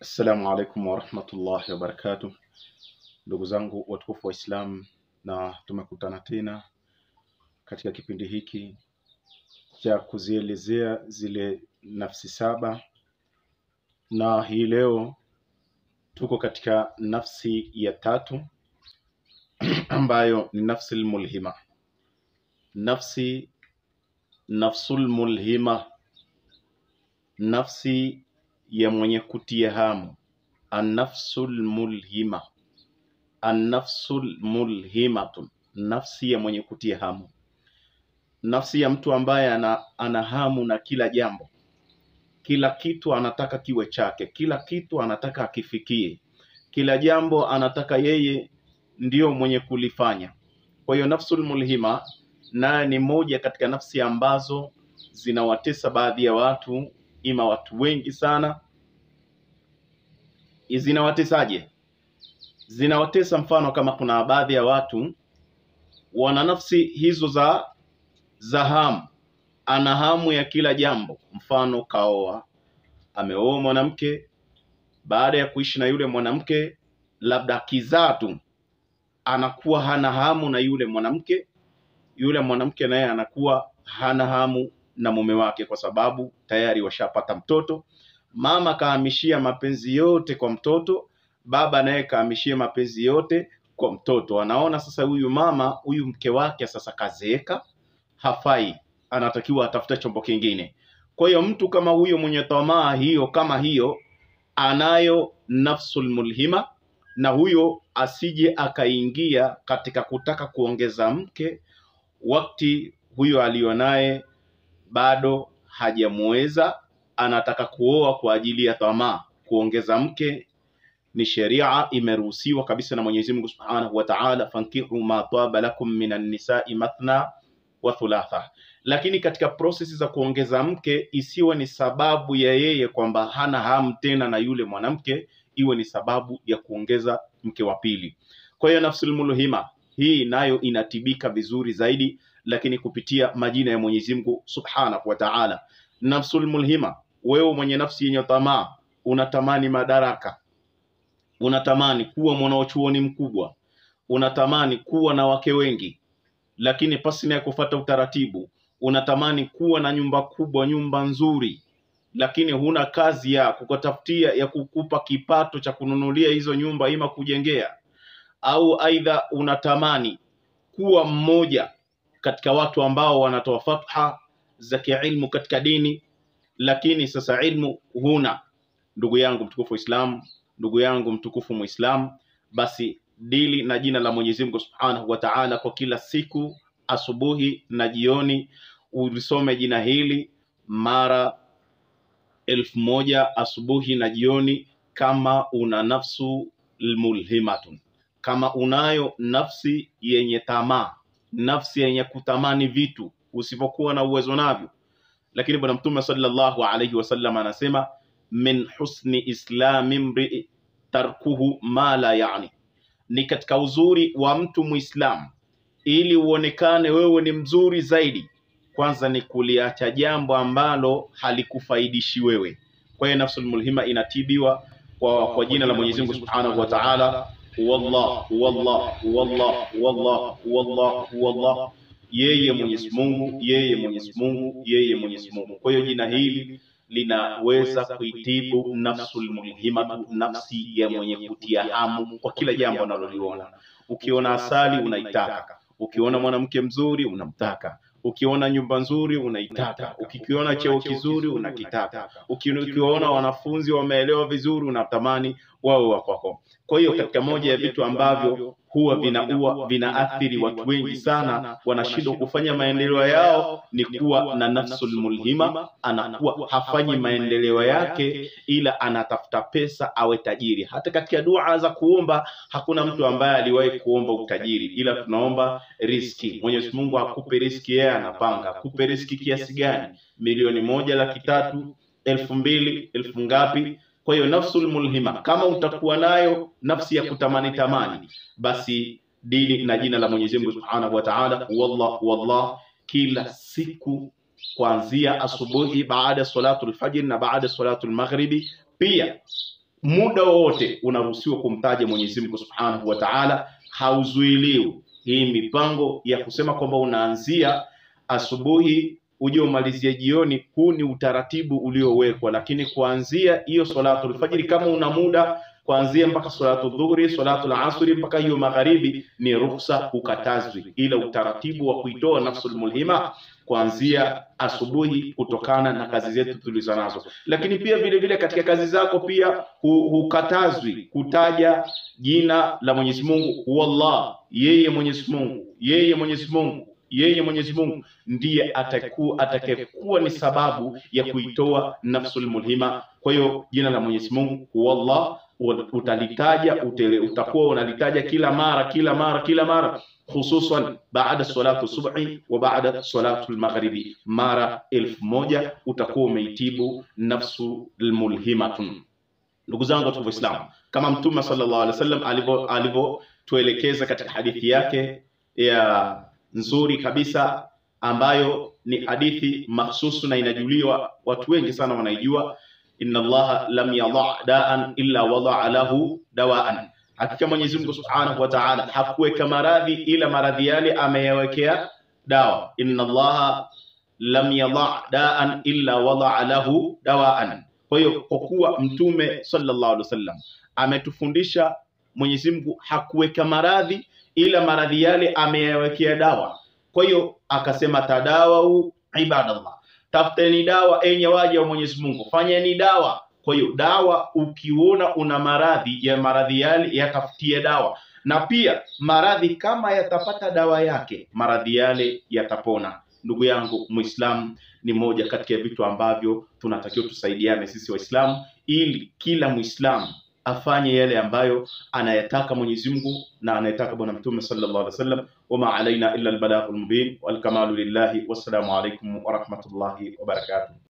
Assalamu alaikum warahmatullahi wabarakatuh, ndugu zangu watukufu wa Islam, na tumekutana tena katika kipindi hiki cha kuzielezea zile nafsi saba, na hii leo tuko katika nafsi ya tatu ambayo ni nafsi mulhima. Nafsi nafsul mulhima, nafsi ya mwenye kutia hamu, annafsul mulhima, annafsul mulhimatun, nafsi ya mwenye kutia hamu, nafsi ya mtu ambaye ana, ana hamu na kila jambo, kila kitu anataka kiwe chake, kila kitu anataka akifikie, kila jambo anataka yeye ndiyo mwenye kulifanya. Kwa hiyo nafsul mulhima naye ni moja katika nafsi ambazo zinawatesa baadhi ya watu, ima watu wengi sana. Zinawatesaje? Zinawatesa mfano kama kuna baadhi ya watu wana nafsi hizo za za hamu, ana hamu ya kila jambo. Mfano kaoa, ameoa mwanamke, baada ya kuishi na yule mwanamke, labda akizaa tu anakuwa hana hamu na yule mwanamke, yule mwanamke naye anakuwa hana hamu na mume wake, kwa sababu tayari washapata mtoto. Mama kahamishia mapenzi yote kwa mtoto, baba naye kahamishia mapenzi yote kwa mtoto. Anaona sasa huyu mama, huyu mke wake sasa kazeeka, hafai, anatakiwa atafute chombo kingine. Kwa hiyo mtu kama huyo mwenye tamaa hiyo kama hiyo, anayo nafsul mulhima, na huyo asije akaingia katika kutaka kuongeza mke wakati huyo alionaye bado hajamuweza, anataka kuoa kwa ajili ya tamaa. Kuongeza mke ni sheria imeruhusiwa kabisa na Mwenyezi Mungu Subhanahu wa Ta'ala, fankihu ma taba lakum minan nisai mathna wa thulatha. Lakini katika prosesi za kuongeza mke isiwe ni sababu ya yeye kwamba hana hamu tena na yule mwanamke, iwe ni sababu ya kuongeza mke wa pili. Kwa hiyo nafsul mulhima hii nayo inatibika vizuri zaidi, lakini kupitia majina ya Mwenyezi Mungu Subhanahu wa Ta'ala. Nafsul mulhima, wewe mwenye nafsi yenye tamaa, unatamani madaraka, unatamani kuwa mwanachuoni mkubwa, unatamani kuwa na wake wengi, lakini pasi na kufuata utaratibu, unatamani kuwa na nyumba kubwa, nyumba nzuri, lakini huna kazi ya kukutafutia ya kukupa kipato cha kununulia hizo nyumba, ima kujengea au aidha unatamani kuwa mmoja katika watu ambao wanatoa fatha za kiilmu katika dini, lakini sasa ilmu huna. Ndugu yangu mtukufu Islam, ndugu yangu mtukufu Muislam, basi dili na jina la Mwenyezi Mungu Subhanahu wa Ta'ala kwa kila siku, asubuhi na jioni, ulisome jina hili mara elfu moja asubuhi na jioni, kama una nafsu mulhimatun kama unayo nafsi yenye tamaa, nafsi yenye kutamani vitu usipokuwa na uwezo navyo. Lakini Bwana Mtume sallallahu alayhi wasallam anasema min husni islami mrii tarkuhu ma la yani, ni katika uzuri wa mtu Muislam, ili uonekane wewe ni mzuri zaidi, kwanza ni kuliacha jambo ambalo halikufaidishi wewe. Kwa hiyo nafsul mulhima inatibiwa kwa, kwa jina la Mwenyezi Mungu Subhanahu wa Ta'ala Huwallah, huwallah, huwallah, huwallah, huwallah, huwallah, yeye Mwenyezi Mungu, yeye Mwenyezi Mungu, yeye Mwenyezi Mungu. Kwa hiyo jina hili linaweza kuitibu nafsul mulhimatu, nafsi ya mwenye kutia hamu kwa kila jambo analoliona. Ukiona asali unaitaka, ukiona mwanamke mzuri unamtaka, ukiona nyumba nzuri unaitaka, ukikiona cheo kizuri unakitaka, ukiona wanafunzi wameelewa vizuri unatamani wawe wa kwako. Kwa hiyo katika moja ya vitu ambavyo huwa vinaua vinaathiri watu wengi sana, wanashindwa kufanya maendeleo yao ni kuwa na nafsul mulhima. Anakuwa hafanyi maendeleo yake, ila anatafuta pesa awe tajiri. Hata katika dua za kuomba hakuna mtu ambaye aliwahi kuomba utajiri, ila tunaomba riski. Mwenyezi Mungu akupe riski, yeye anapanga akupe riski kiasi gani, milioni moja laki tatu elfu mbili elfu ngapi? Kwa hiyo nafsul mulhima, kama utakuwa nayo nafsi ya kutamani tamani, basi dini na jina la Mwenyezi Mungu Subhanahu wa Ta'ala, wallah wallah, kila siku kuanzia asubuhi baada ya salatu alfajr na baada ya salatu almaghribi, pia muda wowote unaruhusiwa kumtaja Mwenyezi Mungu Subhanahu wa Ta'ala, hauzuiliwi. Hii mipango ya kusema kwamba unaanzia asubuhi uje umalizie jioni, huu ni utaratibu uliowekwa, lakini kuanzia hiyo salatul fajiri, kama una muda kuanzia mpaka salatu dhuhuri, salatu asri mpaka hiyo magharibi, ni ruhusa, hukatazwi, ila utaratibu wa kuitoa nafsul mulhima kuanzia asubuhi kutokana na kazi zetu tulizo nazo. Lakini pia vile vile katika kazi zako pia hu- hukatazwi kutaja jina la Mwenyezi Mungu, wallah, yeye Mwenyezi Mungu, yeye Mwenyezi Mungu yeye Mwenyezi Mungu ndiye atakuwa atakayekuwa ni sababu ya kuitoa nafsul mulhima. Kwa hiyo jina la Mwenyezi Mungu wallah utalitaja utele, utakuwa unalitaja kila mara kila mara kila mara hususan baada salatu subhi wa baada salatu almaghribi, mara elfu moja utakuwa umeitibu nafsu almulhimatun. Ndugu zangu watu wa Islam, kama Mtume sallallahu alaihi wasallam alivyo alivyotuelekeza katika hadithi yake ya nzuri kabisa ambayo ni hadithi mahsusu na inajuliwa, watu wengi sana wanaijua. inna Allaha lam yadha daan illa wadaa lahu dawaan, hakika Mwenyezi Mungu Subhanahu wa Ta'ala hakuweka maradhi ila maradhi yale ameyawekea dawa. inna Allaha lam yadha daan illa wadaa lahu dawaan. Kwa hiyo kwa kuwa Mtume sallallahu alaihi wasallam ametufundisha, Mwenyezi Mungu hakuweka maradhi ila maradhi yale ameyawekea dawa. Kwa hiyo akasema, tadawau ibadallah, tafuteni dawa enye waja wa Mwenyezi Mungu, fanyeni dawa. Kwa hiyo dawa, ukiona una maradhi ya maradhi yale yatafutie dawa, na pia maradhi kama yatapata dawa yake, maradhi yale yatapona. Ndugu yangu Muislamu, ni moja kati ya vitu ambavyo tunatakiwa tusaidiane sisi Waislamu ili kila Muislamu afanye yale ambayo anayataka Mwenyezi Mungu na anayetaka Bwana Mtume sallallahu alaihi wasallam. Wama alaina illa albalaghul mubin wal kamalu lillahi. Wassalamu alaikum wa rahmatullahi wa barakatuh.